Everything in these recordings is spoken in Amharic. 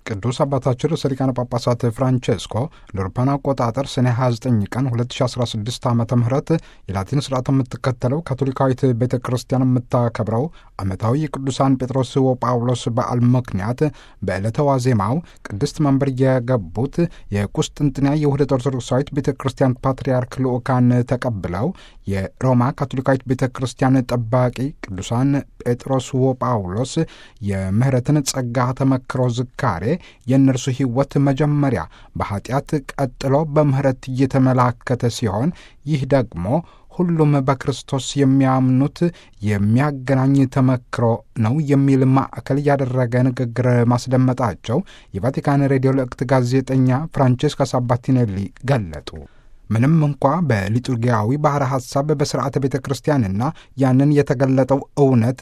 ቅዱስ አባታችን ርዕሰ ሊቃነ ጳጳሳት ፍራንቼስኮ ለአውሮፓውያን አቆጣጠር ሰኔ 29 ቀን 2016 ዓ ም የላቲን ስርዓት የምትከተለው ካቶሊካዊት ቤተ ክርስቲያን የምታከብረው ዓመታዊ የቅዱሳን ጴጥሮስ ወጳውሎስ በዓል ምክንያት በዕለተ ዋዜማው ቅድስት መንበር የገቡት የቁስጥንጥንያ የውህደት ኦርቶዶክሳዊት ቤተ ክርስቲያን ፓትርያርክ ልዑካን ተቀብለው የሮማ ካቶሊካዊት ቤተ ክርስቲያን ጠባቂ ቅዱሳን ጴጥሮስ ወጳውሎስ የምህረትን ጸጋ ተመክሮ ዝካሬ የእነርሱ ሕይወት መጀመሪያ በኃጢአት ቀጥሎ በምህረት እየተመላከተ ሲሆን ይህ ደግሞ ሁሉም በክርስቶስ የሚያምኑት የሚያገናኝ ተመክሮ ነው የሚል ማዕከል ያደረገ ንግግር ማስደመጣቸው የቫቲካን ሬዲዮ ልዕክት ጋዜጠኛ ፍራንቼስካ ሳባቲኔሊ ገለጡ። ምንም እንኳ በሊቱርጊያዊ ባሕረ ሐሳብ በሥርዓተ ቤተ ክርስቲያንና ያንን የተገለጠው እውነት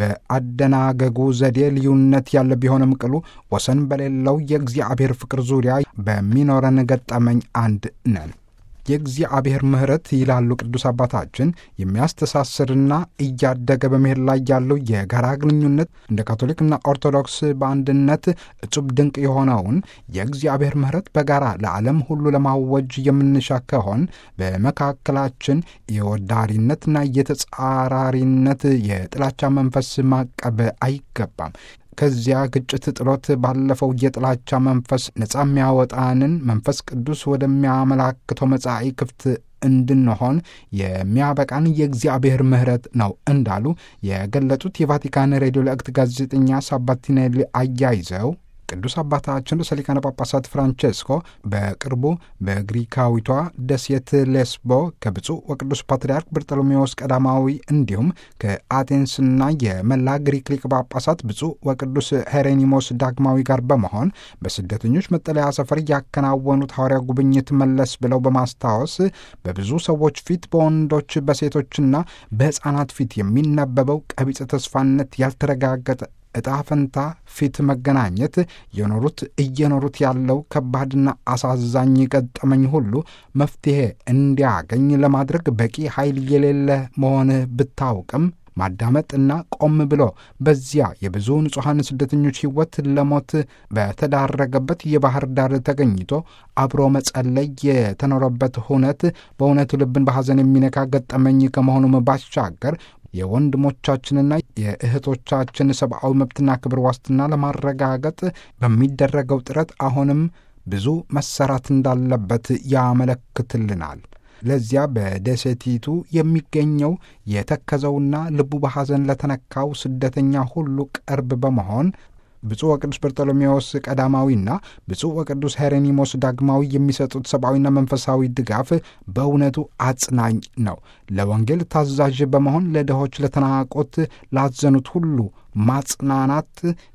በአደናገጉ ዘዴ ልዩነት ያለ ቢሆንም ቅሉ ወሰን በሌለው የእግዚአብሔር ፍቅር ዙሪያ በሚኖረን ገጠመኝ አንድ ነን። የእግዚአብሔር ምሕረት ይላሉ ቅዱስ አባታችን የሚያስተሳስርና እያደገ በመሄድ ላይ ያለው የጋራ ግንኙነት እንደ ካቶሊክና ኦርቶዶክስ በአንድነት እጹብ ድንቅ የሆነውን የእግዚአብሔር ምሕረት በጋራ ለዓለም ሁሉ ለማወጅ የምንሻ ከሆን በመካከላችን የወዳሪነትና የተጻራሪነት የጥላቻ መንፈስ ማቀብ አይገባም። ከዚያ ግጭት ጥሎት ባለፈው የጥላቻ መንፈስ ነጻ የሚያወጣንን መንፈስ ቅዱስ ወደሚያመላክተው መጻኢ ክፍት እንድንሆን የሚያበቃን የእግዚአብሔር ምሕረት ነው እንዳሉ የገለጹት የቫቲካን ሬዲዮ ለእክት ጋዜጠኛ ሳባቲኔሊ አያይዘው ቅዱስ አባታችን ርዕሰ ሊቃነ ጳጳሳት ፍራንቼስኮ በቅርቡ በግሪካዊቷ ደሴት ሌስቦ ከብፁዕ ወቅዱስ ፓትርያርክ በርጠሎሜዎስ ቀዳማዊ እንዲሁም ከአቴንስና የመላ ግሪክ ሊቅ ጳጳሳት ብፁዕ ወቅዱስ ሄሬኒሞስ ዳግማዊ ጋር በመሆን በስደተኞች መጠለያ ሰፈር ያከናወኑት ሐዋርያ ጉብኝት መለስ ብለው በማስታወስ በብዙ ሰዎች ፊት በወንዶች በሴቶችና በሕፃናት ፊት የሚነበበው ቀቢጸ ተስፋነት ያልተረጋገጠ ዕጣ ፈንታ ፊት መገናኘት የኖሩት እየኖሩት ያለው ከባድና አሳዛኝ ገጠመኝ ሁሉ መፍትሔ እንዲያገኝ ለማድረግ በቂ ኃይል የሌለ መሆንህ ብታውቅም ማዳመጥና ቆም ብሎ በዚያ የብዙ ንጹሐን ስደተኞች ሕይወት ለሞት በተዳረገበት የባህር ዳር ተገኝቶ አብሮ መጸለይ የተኖረበት ሁነት በእውነቱ ልብን በሐዘን የሚነካ ገጠመኝ ከመሆኑም ባሻገር የወንድሞቻችንና የእህቶቻችን ሰብአዊ መብትና ክብር ዋስትና ለማረጋገጥ በሚደረገው ጥረት አሁንም ብዙ መሰራት እንዳለበት ያመለክትልናል። ለዚያ በደሴቲቱ የሚገኘው የተከዘውና ልቡ በሐዘን ለተነካው ስደተኛ ሁሉ ቅርብ በመሆን ብፁዕ ወቅዱስ በርጦሎሜዎስ ቀዳማዊና ብፁዕ ወቅዱስ ሄሬኒሞስ ዳግማዊ የሚሰጡት ሰብአዊና መንፈሳዊ ድጋፍ በእውነቱ አጽናኝ ነው። ለወንጌል ታዛዥ በመሆን ለድሆች፣ ለተናቆት፣ ላዘኑት ሁሉ ማጽናናት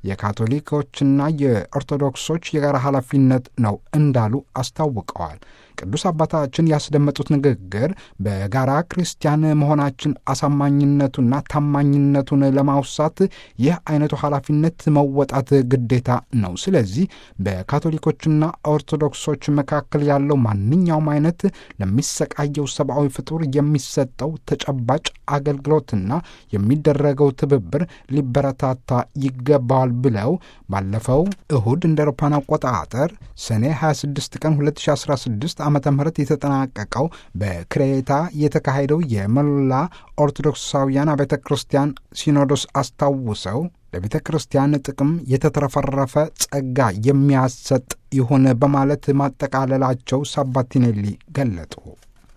የካቶሊኮችና የኦርቶዶክሶች የጋራ ኃላፊነት ነው እንዳሉ አስታውቀዋል። ቅዱስ አባታችን ያስደመጡት ንግግር በጋራ ክርስቲያን መሆናችን አሳማኝነቱና ታማኝነቱን ለማውሳት ይህ አይነቱ ኃላፊነት መወጣት ግዴታ ነው። ስለዚህ በካቶሊኮችና ኦርቶዶክሶች መካከል ያለው ማንኛውም አይነት ለሚሰቃየው ሰብአዊ ፍጡር የሚሰጠው ተጨባጭ አገልግሎትና የሚደረገው ትብብር ሊበረታታ ይገባዋል ብለው ባለፈው እሁድ እንደ አውሮፓውያን አቆጣጠር ሰኔ 26 ቀን 2016 ዓመተ ምህረት የተጠናቀቀው በክሬታ የተካሄደው የመላ ኦርቶዶክሳውያን አብያተ ክርስቲያን ሲኖዶስ አስታውሰው ለቤተ ክርስቲያን ጥቅም የተትረፈረፈ ጸጋ የሚያሰጥ ይሁን በማለት ማጠቃለላቸው ሳባቲኔሊ ገለጡ።